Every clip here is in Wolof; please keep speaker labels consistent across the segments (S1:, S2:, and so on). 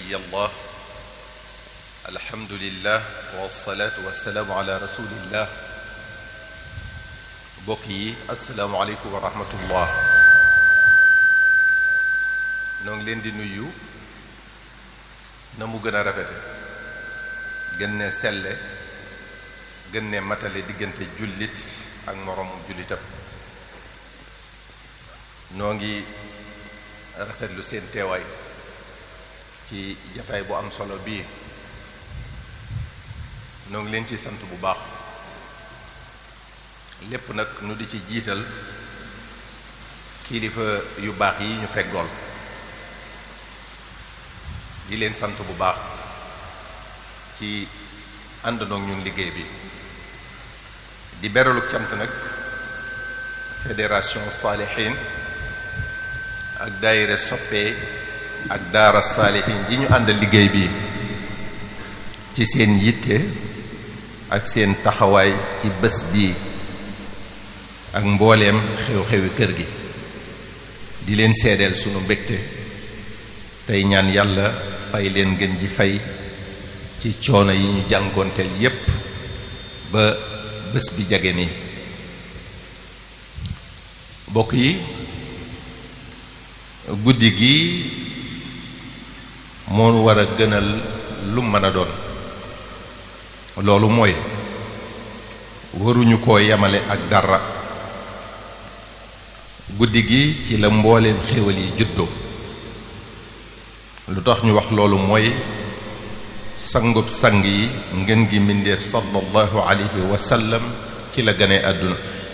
S1: الله الحمد لله والصلاة والسلام على رسول الله بوكي السلام عليكم ورحمة الله noo ngi leen di nuyu na mu gën a rafete gën ne selle gën ne matale diggante jullit ak moroomum jullitam noo ngi rafetlu seen teewaay ci jataay bu am solo bii noo ngi leen ci sant bu baax lépp nag nu di ci jiital kilifa yu baax yi ñu feggool di leen sant bu baax ci àndandoog ñun liggéey bi di beraluk cant nag fédération saalihin ak daayira soppe ak daara saalihin ji ñu àndal liggéey bi ci seen yitte ak seen taxawaay ci bés bii ak mbooleem xew-xewi kër gi di leen seedeel sunu mbégte tey ñaan yàlla fay leen gën ji fay ci coono yi ñu jànkoonteel yépp ba bés bi jage nii bokk yi guddi gi moo war a gënal lu mën a doon loolu mooy waruñu koo yemale ak dara guddi gi ci la mbooleem xéwal yi juddoo lu tax ñu wax loolu mooy sangub sang yi ngeen gi mbindeef sallallahu alayhi wa sallam ci la gane àdduna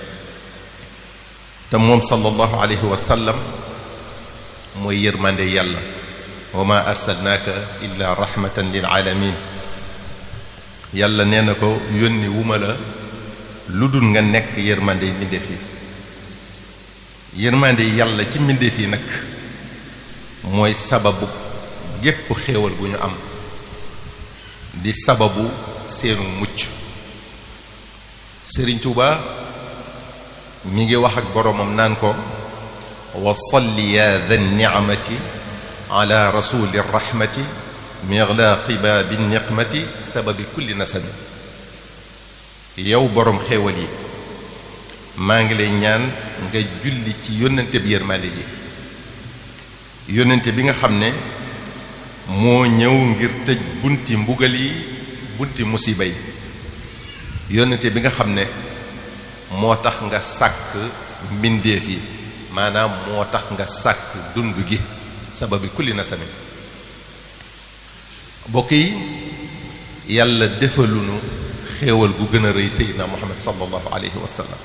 S1: te moom sallallahu alayhi wa sallam mooy yërmande yàlla wa ma arsalnaaka illa rahmatan lil alamin yàlla nee na ko yónni wuma la lu dul nga nekk yërmande mbindeef yi yërmande yàlla ci mbindeef yi nag mooy sababu gépp xéewal bu ñu am di sababu seenu mucc Sëriñ Tuuba mi ngi wax ak boroomam naan ko wa salli ya dha ni'mati ala rasuli rahmati mighlaaqi baabi niqmati sababi kulli nasabi yow boroom xéewal yi maa ngi lay ñaan nga julli ci yónnante bi yërmande yi yónnante bi nga xam ne moo ñëw ngir tëj bunti mbugal yi bunti musiba yi yónnante bi nga xam ne moo tax nga sàkk mbindeef yi maanaam moo tax nga sàkk dund gi sababi kulli nasami bokk yi yàlla defalunu xéewal gu gën a rëy seydina muhammad sallallahu alayhi wa sallam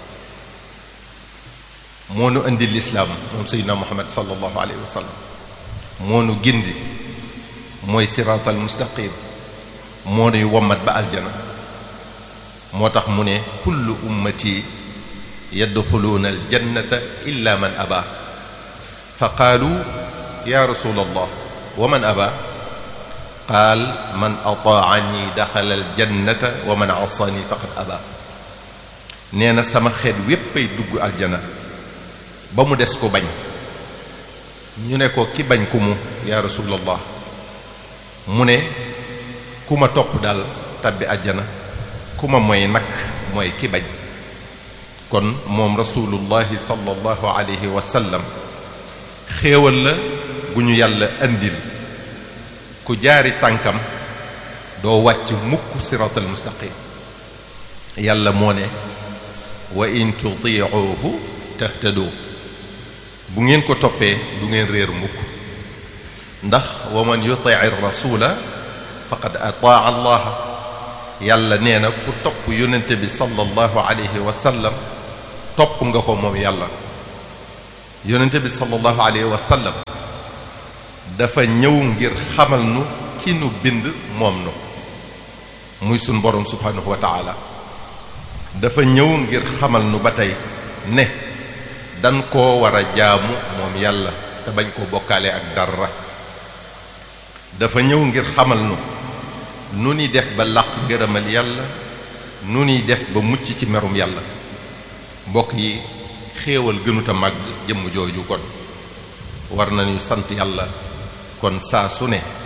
S1: moo nu indi lislaam moom seydina muhammad sallallahu alayhi wa sallam moo nu gindi mooy siraatal mustaqim moo nuy wommat ba aljana moo tax mu ne kullu ummati yadxuluuna aljannata illa man aba fa qaalu ya rasul allah wa man aba qaal man ataani daxala aljannata wa man asaani faqad aba nee na sama xeet wépp ay dugg aljana ba mu des ko bañ ñu ne ko ki bañ ku mu ya rasulallah mu ne ku ma topp daal tabbi àjjana ku ma mooy nag mooy ki bañ kon moom rasulullahi sallallahu alayhi wa sallam xéewal la gu ñu yàlla andil ku jaari tànkam doo wàcc mukk siratal mustaqim yàlla moo ne wa in tutiuhu tahtadu bu ngeen ko toppee du ngeen réer mukk ndax wa man yutii rasula faqad ataa allah yàlla nee na ku topp yonente bi sallallahu alayhi wa sallam topp nga ko moom yàlla yonente bi sallallahu alayhi wa sallam dafa ñëw ngir xamal nu ki nu bind moom nu muy sun borom subhanahu wa taala dafa ñëw ngir xamal nu ba tey ne dan koo war a jaamu moom yàlla te bañ koo bokkaale ak dara dafa ñëw ngir xamal nu nu ni def ba làq ngërëmal yàlla nu ni def ba mucc ci merum yàlla mbokk yi xéewal gënuta màgg jëmm jooju kon war nañu sant yàlla kon saa su ne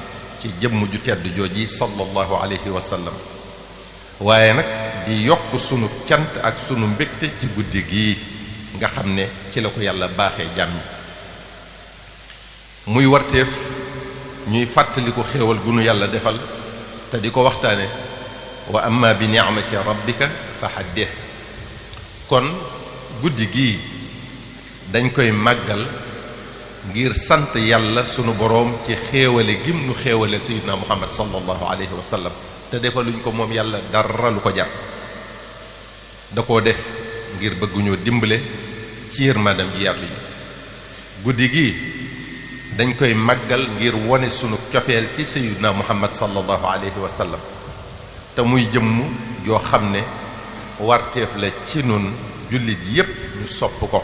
S1: ci jëmm ju tedd jooji sallallahu alayhi wa sallam waaye nag di yokk sunu cant ak sunu mbégte ci guddi gii nga xam ne ci la ko yàlla baaxee jàmm muy warteef ñuy fàttaliku xéewal gu nu yàlla defal te di ko waxtaane wa amma bi ni'mati rabbika fa haddith kon guddi gii dañ koy màggal ngir sant yàlla sunu boroom ci xéewale gim nu xéewale sayyidina muhammad sallallahu alayhi wa sallam te defaluñ ko moom yàlla dara lu ko jar da koo def ngir bëgguñoo dimbale ci yërmandam ji yaatu yi guddi gii dañ koy màggal ngir wone sunu cofeel ci sayyidina muhammad sallallahu alayhi wa sallam te muy jëmm joo xam ne warteef la ci nun jullit yépp ñu sopp ko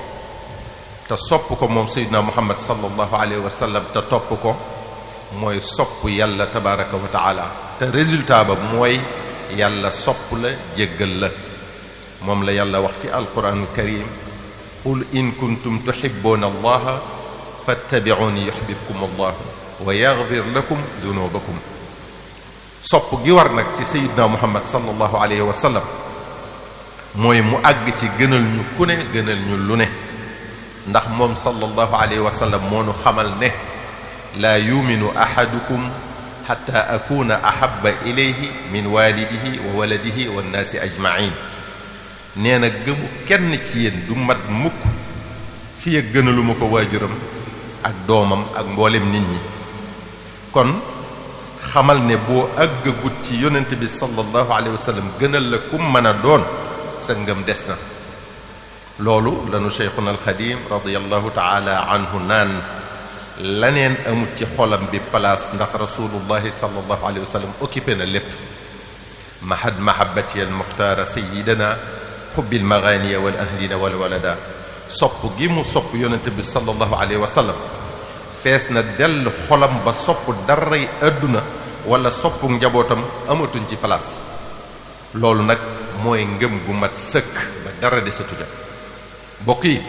S1: te sopp ko moom sayyidina muhammad sallallahu alayhi wa sallam te topp ko mooy sopp yàlla tabaraka wa taala te résultat ba mooy yàlla sopp la jéggal la moom la yàlla wax ci alquran karim qul in kuntum tuhibbuna allaha fattabi'uni yuhibbukum allah wa yaghfir lakum dunubakum sopp gi war nag ci sayyidina muhammad sallallahu alayhi wa sallam mooy mu àgg ci gënal ñu ku ne gënal ñu lu ne ndax moom sallallahu alayhi wa sallam moo nu xamal ne laa yuminu ahadukum xatta akuna ahabba ilayhi min walidihi wa waladihi wa nnaasi ajmain nee na gëmu kenn ci yéen du mat mukk fi ak gënaluma ko waajuram ak doomam ak mboolem nit ñi kon xamal ne boo àggagut ci yonent bi sallallahu alayhi wa sallam gënal la kum mën a doon sa ngëm des na loolu lanu cheikhuna alxadim radiallahu taala anhu naan laneen amut ci xolam bi place ndax rasulullahi sallallahu alayhi wa sallam occupé na lépp mahad mahabati almuxtaara sayidana xubbil maganiya wal ahlina wal walada sopp gi mu sopp yonente bi sallallahu alayhi wa sallam fees na dell xolam ba sopp daray àdduna wala soppu njabootam amatuñ ci place loolu nag mooy ngëm gu mat sëkk ba dara desatu ja bokk yi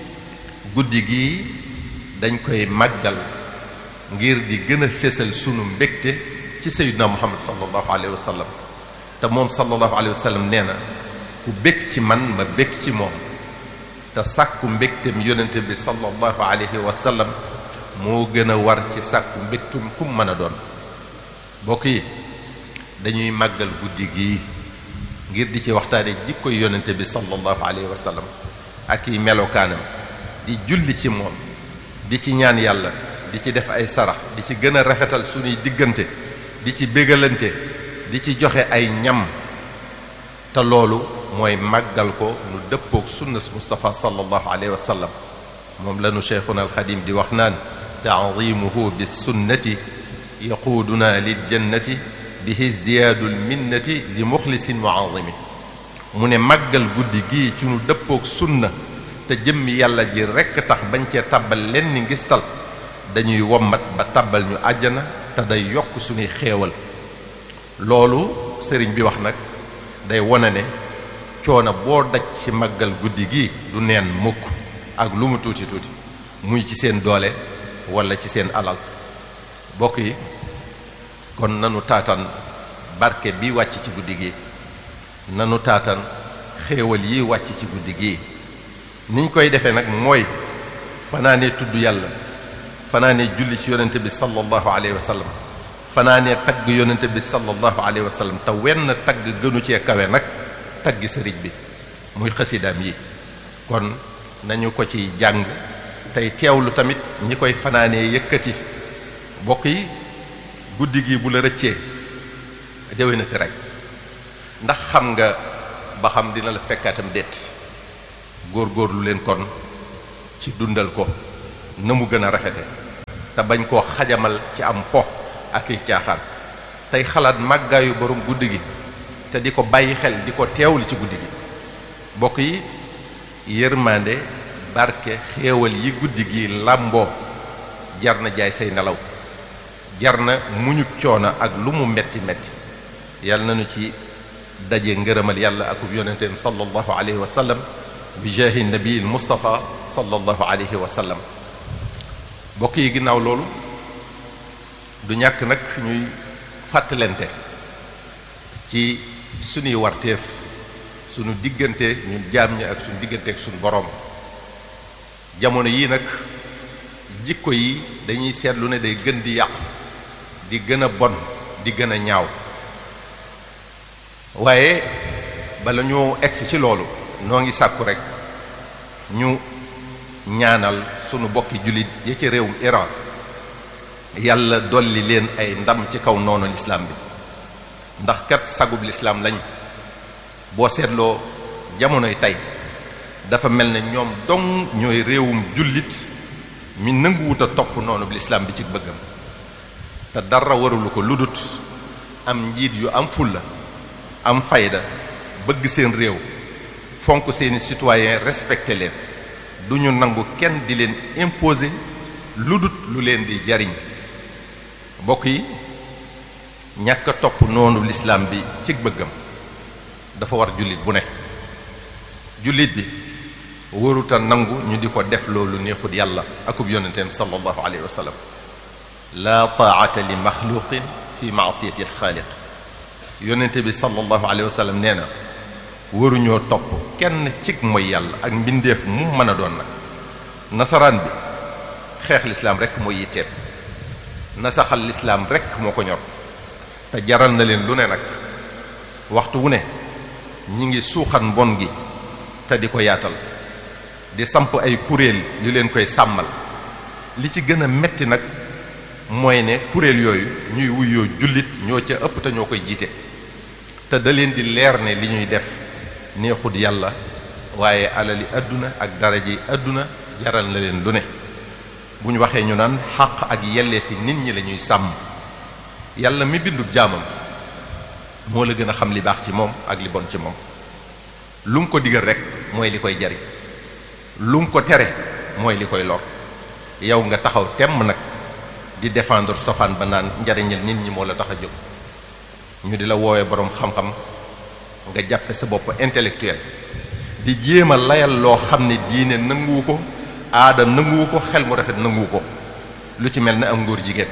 S1: guddi gi dañ koy màggal ngir di gën a fésal sunu mbégte ci sayyidina muhammad sallallahu alayhi wa sallam te moom sallallahu alayhi wa sallam nee na ku bég ci man ma bég ci moom te sàkku mbégtem yonente bi sallallahu alayhi wa sallam moo gën a war ci sàkku mbégtum kum mën a doon bokk yi dañuy màggal guddi gii ngir di ci waxtaane jikkoy yonente bi sallallahu alayhi wa sallam ak i melokaanam di julli ci moom di ci ñaan yàlla di ci def ay sarax di ci gën a rafetal suñuy diggante di ci bégalante di ci joxe ay ñam te loolu mooy màggal ko nu dëppook sunnas Mustafa sallallahu alayhi wa sallam moom lanu cheikhuna alxadim di wax naan taadimuhu bis sunnati yaquuduna lil jannati bihi izdiyaadul minnati li muxlisin muazimi mu ne màggal guddi gii ci nu dëppook sunna te jëmmi yàlla ji rekk tax bañ cee tàbbal leen ni ngistal dañuy wommat ba tàbbal ñu àjjana te day yokk suñuy xéewal loolu sëriñ bi wax nag day wone ne coono boo daj ci màggal guddi gi du neen mukk ak lu mu tuuti tuuti muy ci seen doole walla ci seen alal bokk yi kon nanu taatan barke bi wàcc ci guddi gi nanu taatan xéewal yi wàcc ci guddi gi niñ koy defee nag mooy fanaanee tudd yàlla fanaanee julli ci yonente bi sallallahu alayhi wa sallam fanaanee tagg yonente bi sallallahu alayhi wa sallam te wenn tagg gënu cee kawe nag tagg sëriñ bi muy xasidaam yi kon nañu ko ci jàng tey teewlu tamit ñi koy fanaanee yëkkati bokk yi guddi gi bu la rëccee déwénati rek ndax xam nga ba xam dina la fekkaatam déet góor-góorlu leen kon ci dundal ko na mu gën a rafete te bañ koo xajamal ci am po ak i caaxaan tey xalaat màggaayu borom guddi gi te di ko bàyyi xel di ko teewlu ci guddi gi bokk yi yërmande barke xéewal yi guddi gi làmboo jar na jaay say nelaw jar na muñu coono ak lu mu metti metti yàlla nañu ci daje ngërëmal yàlla akub yonenteem sallallahu alayhi wa sallam bi jaahi nabiil mustafa sallallahu alayhi wa sallam bokk yi ginnaaw loolu du ñàkk nag ñuy fàttalente ci suñuy warteef suñu diggante ñun jaam ñi ak suñu diggante ak suñu boroom jamono yii nag jikko yi dañuy seetlu ne day gën di yàqu di gën a bon di gën a ñaaw waaye bala ñoo egsi ci loolu noo ngi sàkku rek ñu ñaanal sunu bokki jullit ya ci réewum Iran yàlla dolli leen ay ndam ci kaw noonu lislaam bi ndax kat sagub lislaam lañ boo seetloo jamonoy tey dafa mel ne ñoom dong ñooy réewum jullit mi nanguwut a topp noonu lislaam bi ci bëggam te dara warulu ko ludut am njiit yu am fulla am fayda bëgg seen réew fonk seeni citoyen respecté leen du ñu nangu kenn di leen imposer ludut lu leen di jariñ mbokk yi ñàkk a topp noonu lislaam bi ci bëggam dafa war jullit bu ne jullit bi waruta nangu ñu di ko def loolu neexut yàlla akub yonenteem sallallahu alayhi wa sallam la taata li maxluqin fi maasiyati alxaaliq yonente bi sallallahu alayhi wa sallam nee na waruñoo topp kenn cig mooy yàlla ak mbindeef mu mën a doon nag nasaraan bi xeex lislaam rek mooy yitteem nasaxal lislaam rek moo ko ñor te jaral na leen lu ne nag waxtu wu ne ñi ngi suuxan mbon gi te di ko yaatal di samp ay kuréel yu leen koy sàmmal li ci gën a metti nag mooy ne kuréel yooyu ñuy wuyoo jullit ñoo ca ëpp te ñoo koy jiite te da leen di leer ne li ñuy def neexut yàlla waaye alali àdduna ak daraji àdduna jaral na leen lu ne bu ñu waxee ñu naan xàq ak yelleefi nit ñi la ñuy sàmm yàlla mi bindub jaamam moo la gën a xam li baax ci moom ak li bon ci moom lu mu ko digal rek mooy li koy jariñ lu mu ko tere mooy li koy lor yow nga taxaw temm nag di défendre sofaan ba naan njariñal nit ñi moo la tax a jóg ñu di la woowee boroom xam-xam nga jàppe sa bopp intellectuel di jéem a layal loo xam ne diine nanguwu ko aada nanguwu ko xel mu rafet nanguwu ko lu ci mel ne am ngóor jigéen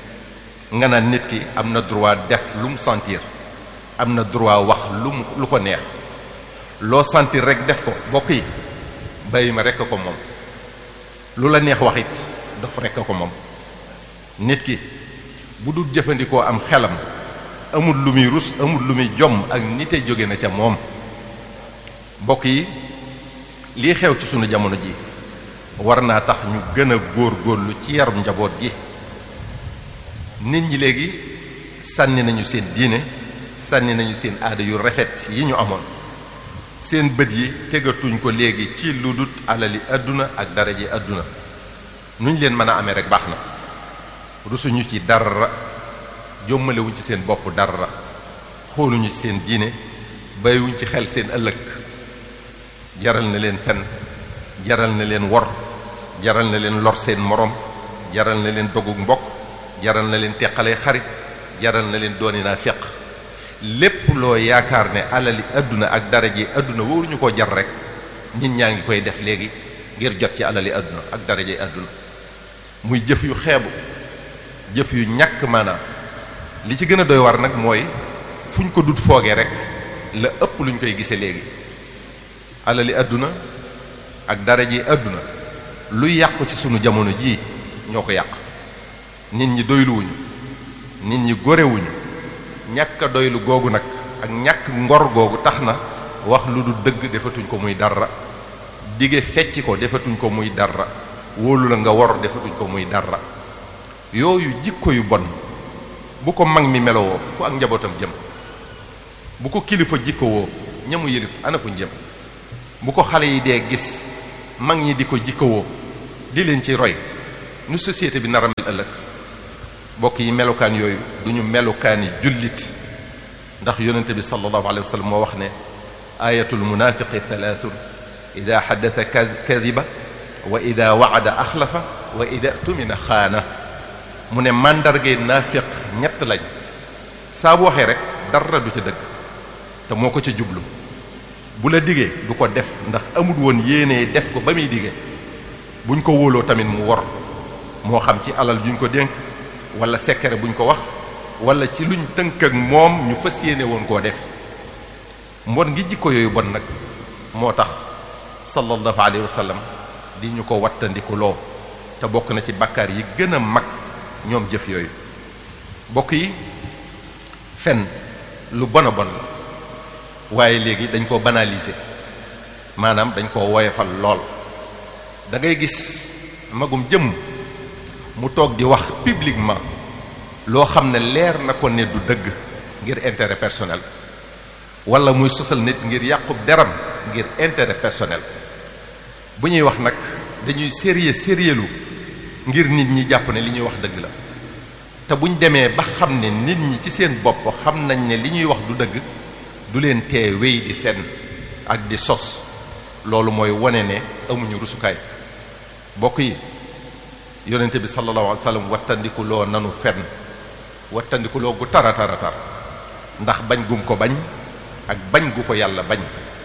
S1: nga naan nit ki am na droit def lu mu sentir am na droit wax lu mu lu ko neex loo sentir rek def ko bokk yi bàyyi ma rekk ko moom lu la neex wax it dof rekk ko moom nit ki bu dul jëfandikoo am xelam amul lu muy rus amul lu muy jomm ak nite jóge na ca moom mbokk yi lii xew ci sunu jamono ji war naa tax ñu gën a góor góorlu ci yarum njaboot gi nit ñi léegi sànni nañu seen diine sànni nañu seen aada yu rafet yi ñu amoon seen bët yi tegatuñ ko léegi ci lu dut alali àdduna ak daraje àdduna nuñ leen mën a amee rek baax na rusuñu ci dara jommalewuñ ci seen bopp dara xooluñu ci seen diine bàyyiwuñ ci xel seen ëllëg jaral na leen fen jaral na leen wor jaral na leen lor seen morom jaral na leen dogug mbokk jaral na leen teqalee xarit jaral na leen dooni naa feq lépp loo yaakaar ne alali àdduna ak daraje àdduna wóoruñu ko jar rek nit ñaa ngi koy def léegi ngir jot ci alali àdduna ak daraje àdduna muy jëf yu xeebu jëf yu ñàkk maanaam li ci gën a doy war nag mooy fu ñu ko dut foogee rek la ëpp lu ñu koy gisee léegi alali àdduna ak daraje àdduna lu yàqu ci sunu jamono jii ñoo ko yàq nit ñi doyluwuñu nit ñi gorewuñu ñàkk a doylu googu nag ak ñàkk ngor googu tax na wax lu du dëgg defatuñ ko muy dara dige fecc ko defatuñ ko muy dara wóolu la nga wor defatuñ ko muy dara yooyu jikko yu bon bu ko mag mi melowoo fu ak njabootam jëm bu ko kilifa jikko woo ñamu yëlif ana fuñ jëm bu ko xale yi dee gis mag ñi di ko jikko woo di leen ci roy nu société bi nar a mel ëllëg bokk yi melukaan yooyu du ñu melukaani jullit ndax yonente bi sallallahu alayhi wa sallam moo wax ne ayatul munafiqi thalathun ida xaddata kadiba wa ida waada axlafa wa ida tumina xaana mu ne màndargay naafiq ñett lañ saa bu waxee rek dara du ca dëgg te moo ko ca jublu bu la digee du ko def ndax amul woon yéenee def ko ba muy digee buñ ko wóoloo tamit mu wor moo xam ci alal juñ ko dénk wala secret buñ ko wax wala ci luñ tënk ak moom ñu fas yéene woon koo def mbon ngi jikko yooyu bon nag moo tax sallallahu alayhi wa sallam di ñu ko wattandiku loo te bokk na ci bakkaar yi gën a mag ñoom jëf yooyu bokk yi fen lu bon a bon la waaye léegi dañ koo banaliser maanaam dañ koo woyefal lool da ngay gis magum jëmm mu toog di wax publiquement loo xam ne leer na ko ne du dëgg ngir intérêt personnel wala muy sosal nit ngir yàqub deram ngir intérêt personnel bu ñuy wax nag dañuy sérieux sérieux lu ngir nit ñi jàpp ne li ñuy wax dëgg la te buñ demee ba xam ne nit ñi ci seen bopp xam nañ ne li ñuy wax du dëgg du leen tee wéy di fenn ak di sos loolu mooy wone ne amuñu rusukaay bokk yi yonente bi sallallahu alayhi wa sallam wattandiku loo nanu fenn wattandiku loo gu tara tara tar ndax bañ gum ko bañ ak bañ gu ko yàlla bañ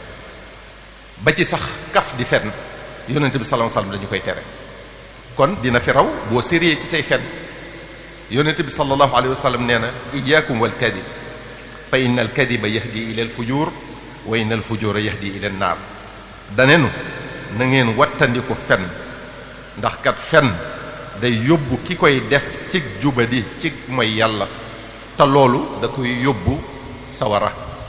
S1: ba ci sax kaf di fenn yonente bi sallallahu alayhi wa sallam dañu koy tere kon dina fi raw boo sérieux ci say fenn yonente bi sallallahu alayhi wa sallam nee na iyaakum wal kadib fa inna al kadiba yahdi ila al fujur wa inna al fujura yahdi ila an naar danenu na ngeen wattandiku fen ndax kat fen day yóbbu ki koy def ci jubadi ci mooy yàlla te loolu da koy yóbbu sawara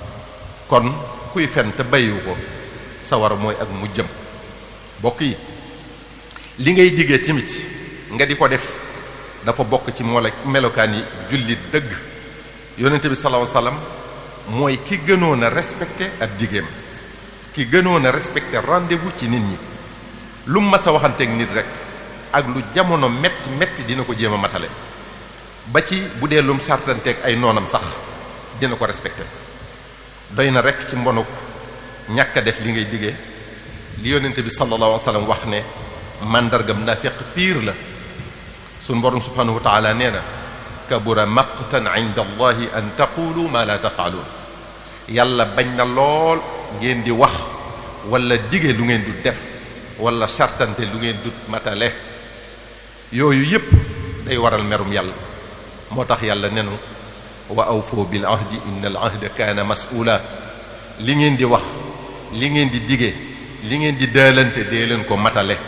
S1: kon kuy fen te bayiwu ko sawara mooy ak mujjam bokk yi li ngay diggee tamit nga di ko def dafa bokk ci mola melokaan yi jullit dëgg yonente bi sallallahu alayhi wasallam mooy ki gënoon a respecté ab jigéem ki gënoon a respecté rendez-vous ci nit ñi lu mu mas a waxanteeg nit rek ak lu jamono metti metti dina ko jéem a matale ba ci bu dee lum sartanteeg ay noonam sax dina ko respecté doy na rek ci mbonuk ñàkk a def li ngay diggee li yonente bi sallallahu alayhi wasallam wax ne mandargam naafiq piir la suñ borom subhanahu wa taala nee na kabura maqtan inda allahi an taqulu ma la tafaaluun yàlla bañ na lool ngeen di wax wala dige lu ngeen du def wala sartante lu ngeen du matale yooyu yépp day waral merum yàlla moo tax yàlla nenu wa awfoo bil ahdi inna al ahda kaana mas'uula li ngeen di wax li ngeen di dige li ngeen di daalante dee leen ko matale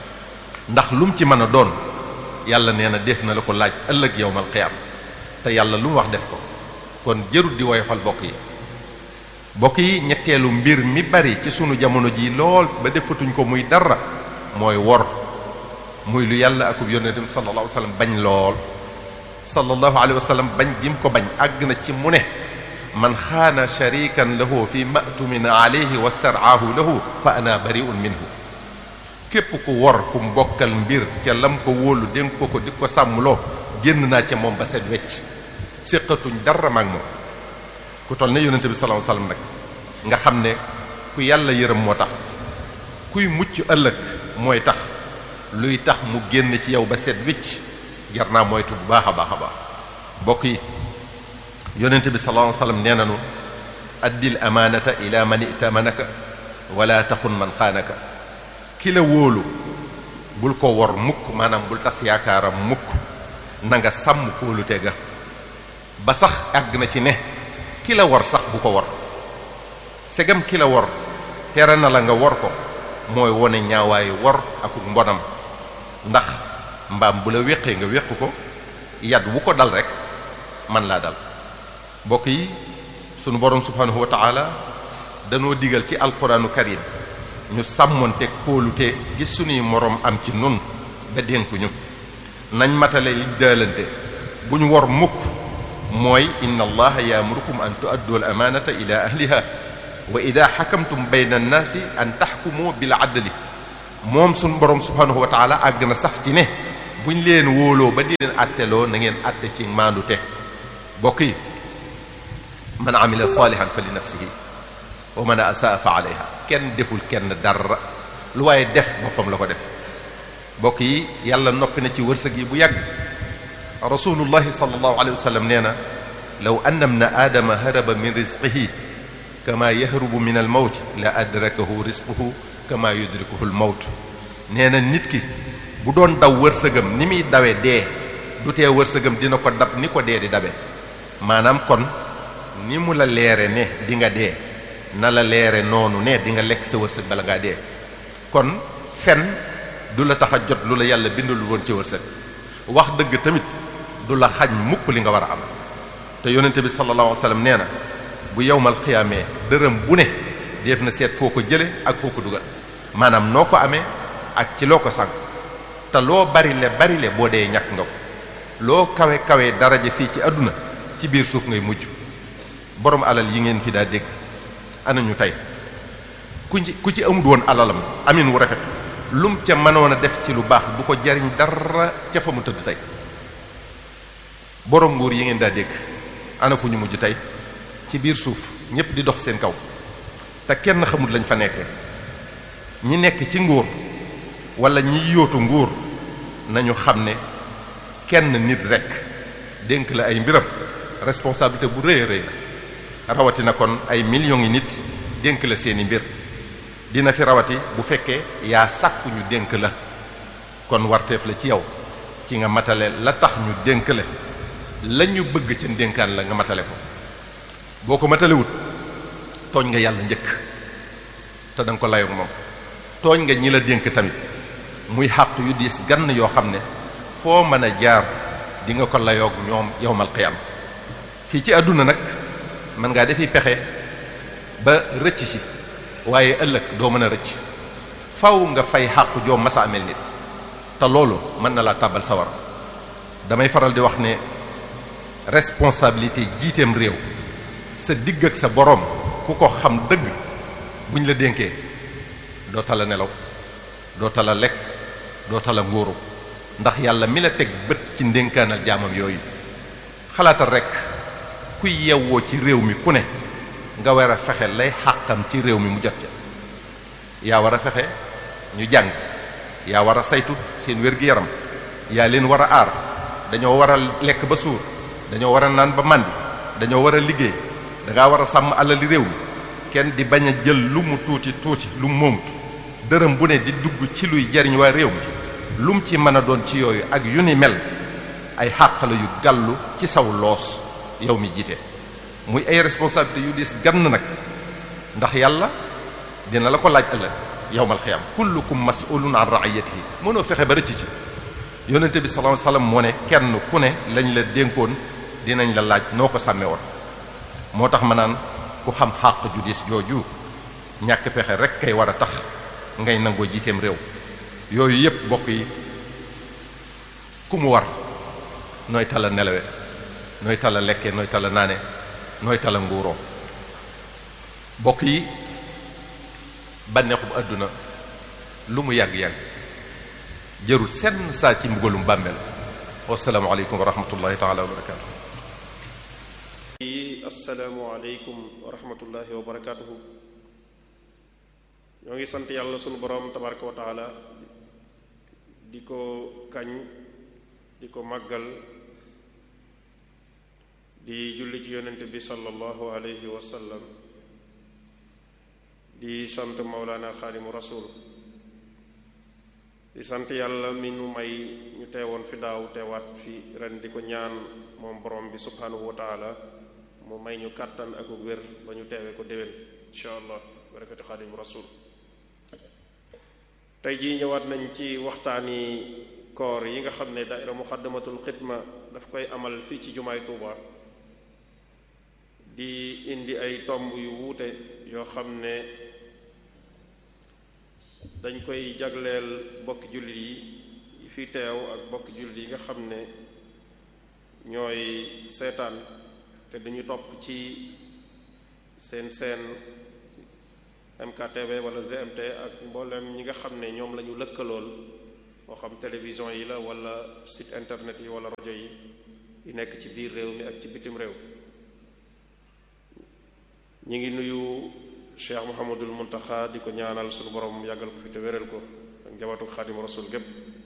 S1: ndax lu mu ci mën a doon yàlla nee na def na la ko laaj ëllëg yowmal qiyaam te yàlla lu mu wax def ko kon jërut di woyofal bokk yi bokk yi ñetteelu mbir mi bari ci sunu jamono ji lool ba defatuñ ko muy dara mooy wor muy lu yàlla akub yonentam sallallahu alayhi wa sallam bañ lool sallallahu alayhi wa sallam bañ gi mu ko bañ àgg na ci mu ne man xaana sharikan lahu fi ma'tumin alayhi wastaraahu lahu fa ana bari'un minhu képp ku wor ku mbokkal mbir ca lam ko wóolu dénk ko ko di ko sàmmloo génn naa ca moom ba set wecc séqatuñ dara maag moom ku toll ne yonente bi sallallahu alayhi wasallam nag nga xam ne ku yàlla yërëm moo tax kuy mucc ëllëg mooy tax luy tax mu génn ci yow ba set wecc jar naa moytu bu baax a baax a baax bokk yi yonente bi sallallahu alayhi wasallam nee nanu addil amaanata ila man itamanaka wala taxun man xaanaka ki la wóolu bul ko wor mukk maanaam bul tas yaakaaram mukk na nga sàmm kóolute ga ba sax àgg na ci ne ki la wor sax bu ko wor segam ki la wor tere na la nga wor ko mooy wone ñaawaayu wor ak mbonam ndax mbaam bu la wéqee nga wéq ko yad wu ko dal rek man laa dal mbokk yi sunu borom subhanahu wa ta'ala danoo digal ci alquranu karim ñu sàmmonte kóolute gi sunuy moroom am ci nun ba dénkuñu nañ matale li daalante bu ñu wor mukk mooy inna allaha yaamurukum an tuaddu al amaanata ila ahliha wa ida xakamtum bayna annaasi an taxkumu bil adli moom suñ borom subhanahu wa taala àgg na sax ci ne buñ leen wóoloo ba di leen atteloo na ngeen atte ci maandute bokk yi man amila salihan fa li nafsihi wa man asaa fa alayha kenn deful kenn dara lu waaye def boppam la ko def bokk yi yàlla noppi na ci wërsëg yi bu yàgg rasulullahi sallallahu alayhi wa sallam nee na law anna ibna aadama haraba min rizqihi kama yahrubu min al mawt la adrakahu rizquhu kama yudrikuhu al mawt nee na nit ki bu doon daw wërsëgam ni muy dawe dee du tee wërsëgam dina ko dab ni ko dee di dabe maanaam kon ni mu la leere ne di nga dee na la leere noonu ne di nga lekk sa wërsëg bala ngaa dee kon fen du la tax a jot lu la yàlla bindul woon ci wërsëg wax dëgg tamit du la xañ mukk li nga war a am te yonente bi sallallahu alayhi wasallam nee na bu yowmal xiyaamee dërëm bu ne def na seet foo ko jële ak foo ko dugal maanaam noo ko amee ak ci loo ko sànq te loo bari le bari le boo dee ñàkk nga ko loo kawe kawe daraja fii ci àdduna ci biir suuf ngay mujj borom alal yi ngeen fi daa dégg anañu tey ku ci ku ci amul woon alalam amin wu rafet lum ca mënoon a def ci lu baax du ko jariñ dara ca fa mu tëdd tey borom nguur yi ngeen daa dégg ana fu ñu mujj tey ci biir suuf ñépp di dox seen kaw te kenn xamul lañ fa nekkee ñi nekk ci nguur wala ñi yóotu nguur nañu xam ne kenn nit rek dénk la ay mbiram responsabilité bu rëy a rëy la rawatina kon ay millions yi nit dénk la seeni mbir dina fi rawati bu fekkee yaa sàkku ñu dénk la kon warteef la ci yow ci nga matale la tax ñu dénk la la ñu bëgg ca dénkaan la nga matale ko boo ko matalewut tooñ nga yàlla njëkk te da nga ko layoog moom tooñ nga ñi la dénk tamit muy xàq yu diis gann yoo xam ne foo mën a jaar di nga ko layoog ñoom yowmal qiyam fii ci àdduna nag mën ngaa defi pexe ba rëcc ci waaye ëllëg doo mën a rëcc faw nga fay xàq joo masa amel nit te loolu mën na laa tàbbal sawar damay faral di wax ne responsabilité jiiteem réew sa digg ak sa boroom ku ko xam dëgg buñ la dénkee doo tala nelaw doo tala lekk doo tala nguuru ndax yàlla mi la teg bët ci ndénkaanal jaamam yooyu xalaatal rek kuy yewwoo ci réew mi ku ne nga war a fexe lay xàqam ci réew mi mu jot ca yaa war a fexe ñu jàng yaa war a saytu seen wér-gi-yaram yaa leen war a aar dañoo war a lekk ba suur dañoo war a naan ba màndi dañoo war a liggéey dangaa war a sàmm alali réew mi kenn di bañ a jël lu mu tuuti tuuti lu mu moomut dërëm bu ne di dugg ci luy jariñ waa réew mi lu mu ci mën a doon ci yooyu ak yu ni mel ay xàq la yu gàllu ci saw loos yow mi jiite muy ay responsabilité yu dis gann nag ndax yàlla dina la ko laaj ëllëg yawmal xiyaam kullukum mas'ulun an ra'iyatihi mënoo fexe ba rëcc ci yonente bi sallallahu alayhi wasallam moo ne kenn ku ne lañ la dénkoon dinañ la laaj noo ko sàmmee woon moo tax ma naan ku xam xàq ju dis jooju ñàkk pexe rek kay war a tax ngay nangoo jiiteem réew yooyu yépp bokk yi ku mu war nooy tala nelawe nooy tala lekke nooy tala naane nooy tala nguuroo bokk yi bànneexum àdduna lu mu yàgg-yàgg jërul senn saa ci mbugalum bàmmeel wasalaamu aleykum wa rahmatullahi taala wa barakatuh
S2: yi assalaamu aleykum wa rahmatullahi wa barakatuhu ñoo ngi sant yàlla sunu boroom tabaraka wa taala di ko kañ di ko màggal di julli ci yonent bi sallallahu alayhi wa sallam di sant Mawlana xaadimu rasul di sant yàlla mi nu may ñu teewoon fi daaw teewaat fi ren di ko ñaan moom borom bi subhanahu wa taala mu may ñu kàttan ak wér ba ñu teewee ko déwén insha allah barakati xaadimu rasul tey jii ñëwaat nañ ci waxtaani koor yi nga xam ne daaira muxaddamatul xidma daf koy amal fii ci jumaay Tuuba di indi ay tomb yu wuute yoo xam ne dañ koy jagleel bokki jullit yi fi teew ak bokki jullit yi nga xam ne ñooy seetaan te duñu topp ci seen seen MKTV wala GMT ak mboolem ñi nga xam ne ñoom la ñu lëkkalool moo xam télévision yi la wala site internet yi wala rajo yi yi nekk ci biir réew mi ak ci bitim réew ñi ngi nuyu Cheikh Mouhamadul Muntaxa di ko ñaanal suñu borom yàggal ko fi te wéral ko ak njabootu Xaadimu Rasul gépp